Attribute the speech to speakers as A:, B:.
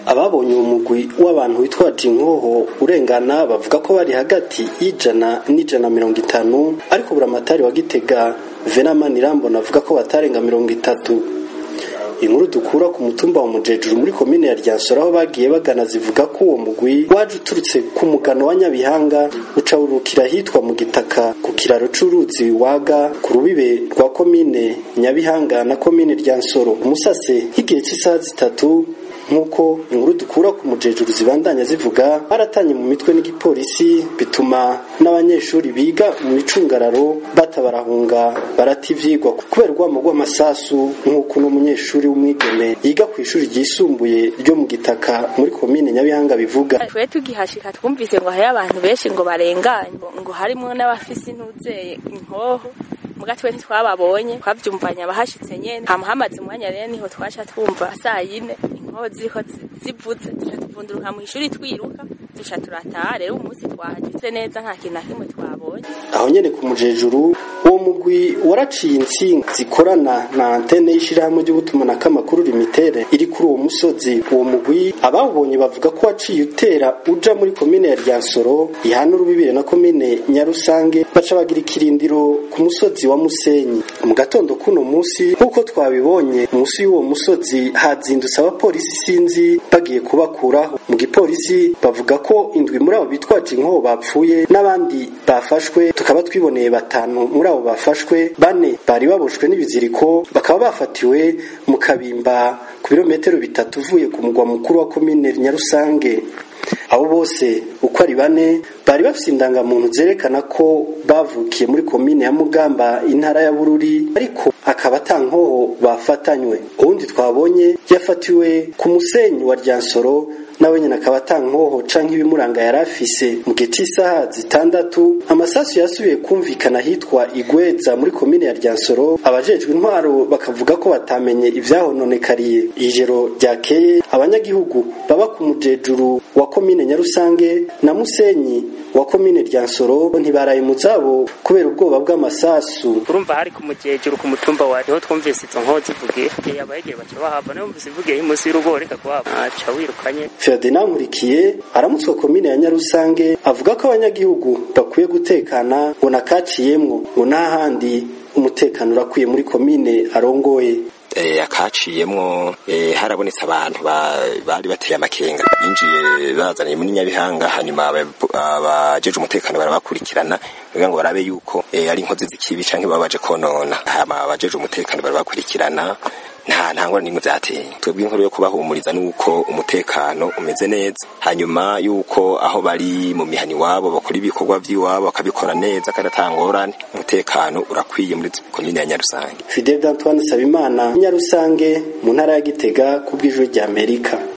A: ababonye uwo mugwi w'abantu witwaje inkoho urengana bavuga ko bari hagati y'ijana n'ijana mirongo itanu ariko buramatari wa gitega venamani irambona avuga ko batarenga mirongo itatu inkuru dukura ku mutumba wa mujejuru muri komine ya ryansoro aho bagiye bagana zivuga ko uwo mugwi waje uturutse ku mugano wa nyabihanga uca urukira hitwa mu gitaka ku kiraro c'uruzi waga ku rubibe rwa komine nyabihanga na komine ryansoro umusase nk'igihe cy'isaha zitatu nk'uko inkuru dukura ku mujejuru zibandanya zivuga baratanye mu mitwe n'igipolisi bituma n'abanyeshuri biga mu micungararo batabarahunga barata ivyigwa kubera urwamo rw'amasasu nk'uko n'umunyeshuri w'umwigeme yiga ku ishuri ryisumbuye ryo mu gitaka muri komine nyabihanga bivuga
B: twe tugihashika twumvise ngo hariyo abantu benshi ngo barenganye ngo harimo n'abafise intuzeye inkoho muga twe ntitwababonye twavyumvanye abahashitse nyene hama hamaze umwanya rero niho twaca twumva saa yine inkoho ziriko zivuze duca tuvunduruka mw'ishuri twiruka duca turataha rero umunsi twahageze neza nta kintu na kimwe twabonye
A: aho nyene ku mujejuru uwo mugwi waraciye intsinga zikorana na antene y'ishirahamwe ry'ubutumanako amakuru limitere iri kuri uwo musozi uwo mugwi abawubonye bavuga ko waciye utera uja muri komine ya ryansoro ihana urubibire na komine nyarusange baca bagira ikirindiro ku musozi wa musenyi mu gatondo kuno musi nk'uko twabibonye musi y'uwo musozi hazindutse abapolisi sinzi bagiye kubakuraho mu gipolisi bavuga ko indwi muri abo bitwaje inkoho bapfuye n'abandi bafashwe tukaba twiboneye batanu muri abo bafashwe bane bari baboshwe n'ibiziriko bakaba bafatiwe mu kabimba ku birometero bitatu uvuye ku mugwa mukuru wa komine nyarusange abo bose uko ari bane bari bafite indangamuntu zerekana ko bavukiye muri komine ya mugamba intara ya bururi ariko akaba ata nkoho bafatanywe uwundi twabonye yafatiwe ku musenyi wa ryansoro nawe nyine akaba ata nkoho canke ibimuranga yari afise mu gihe c'isaha zitandatu amasasu yasubiye kumvikana hitwa igweza muri komine ya ryansoro abajejwe intwaro bakavuga ko batamenye ivyahononekariye ijoro ryakeye abanyagihugu baba ku mujejuru wa komine nyarusange na musenyi wa komine ryansoro ntibaraye mu zabo kubera ubwoba bw'amasasu
C: urumva hari ku mujejuru ku mutumba wa niho twumvise izo nkoho zivugiye abahegeye baca bahava nayo mvise ivugiye munsi y'urugo reka kuhava aca wirukanye
A: Ferdinand Nkurikiye aramutswa komine ya Nyarusange avuga ko abanyagihugu bakwiye gutekana ngo nakaciyemwo ngo n'ahandi umutekano urakwiye muri komine arongoye
D: akaciyemwo harabonetse abantu bari bateye amakenga binjiye bazaniye muri nyabihanga hanyuma abajeje umutekano barabakurikirana kugira ngo barabe yuko ari inkozi z'ikibi canke baba baje konona hama abajeje umutekano barabakurikirana nta ntangwa n'imwe vyateye twebwe inkuru yo kubahumuriza nuko umutekano umeze neza hanyuma yuko aho bari mu mihani wabo bakora ibikorwa vy'iwabo bakabikora neza kandi atangorane umutekano urakwiye muri komine ya Nyarusange
A: Fidel Antoine Sabimana Nyarusange mu ntara ya Gitega ku bw'ijwi ry'Amerika